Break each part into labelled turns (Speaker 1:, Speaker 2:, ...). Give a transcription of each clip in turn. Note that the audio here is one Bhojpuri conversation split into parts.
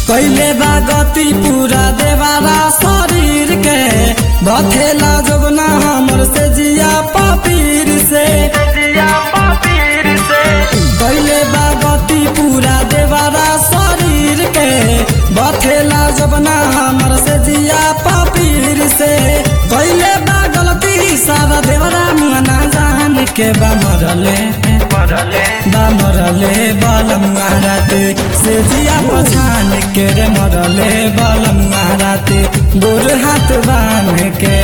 Speaker 1: कैले बा गति पूरा देवारा शरीर के बथेला जोगना हमर से जिया पपीर से कैले बा गति पूरा देवारा शरीर के बथेला जोगना हमर से जिया पपीर से कैले बा गलती सारा देवरा मुआना जान के बा मरले बा मरले बल मुहाराते से जिया पछान के रे मरले बल मुहाराते गोर हाथ बांध के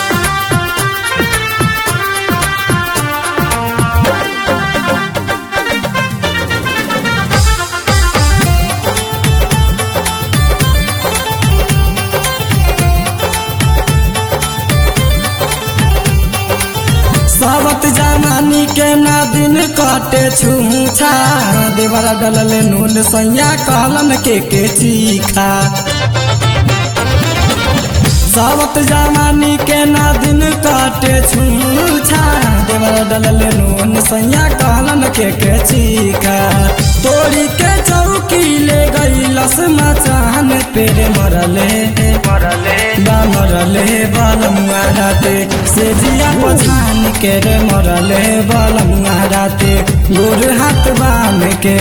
Speaker 1: सावत जमानी के ना दिन कटे छूछा देवरा डलले नून सैया कहलन के के चीखा सावत जमानी के ना दिन काटे छूछा देवरा डलले नून सैया कहलन के के चीखा तोड़ी के चौकी ले गई लस मचान पेरे मरले बा मरले बाल मुहाराते से जिया पछान के रे मरले बाल मुहाराते गोर हाथ बांध के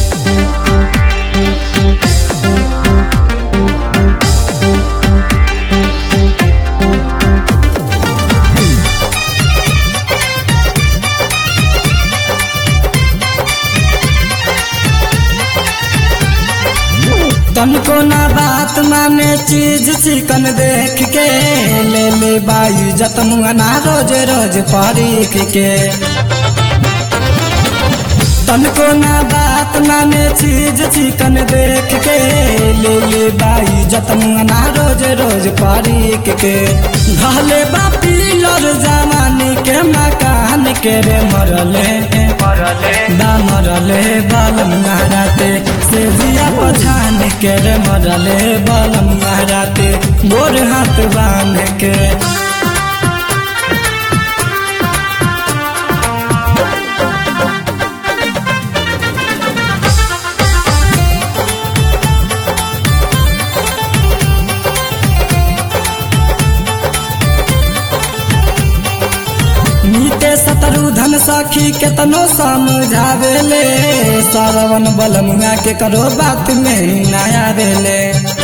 Speaker 1: तनको ना बात माने चीज चिकन देख के ले ले बाई जत मुआना रोज रोज परीख के तनको ना बात माने चीज चिकन देख के ले ले बाई जत मुआना रोज रोज परीख के घले बा पिलर जमानी के मकान के रे मरले बा मरले बाल मुहाराते से जिया पछान के रे मरले बाल मुहाराते गोर हाथ बांध के नीते सतरु धन सखी केतनो समझावेले सरवन बलमुआ के करो बात में नया देले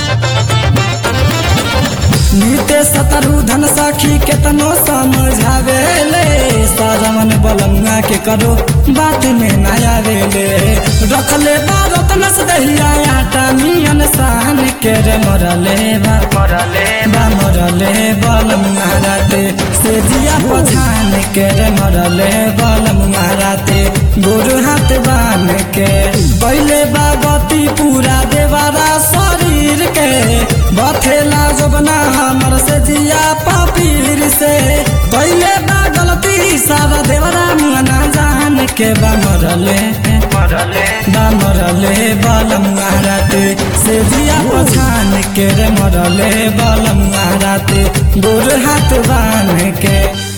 Speaker 1: नीते सतरु धन सखी केतनो समझावेले सरवन बलमुआ के करो बात में नया देले रखले बारत नस दहिया आटा मियन सहन के रे मरले बा बा मरले बल मुहाराते से जिया पछान के रे मरले बल मुहाराते गोर हाथ बांध के पहले बागती पूरा देवारा शरीर के बथेला जबना हमर से जिया पपीर से पहले बा गलती सारा देवरा मुआना जान के बा मरले बा मरले बल मुहाराते से जिया पछान के रे मरले बल मुहाराते गोर हाथ बांध के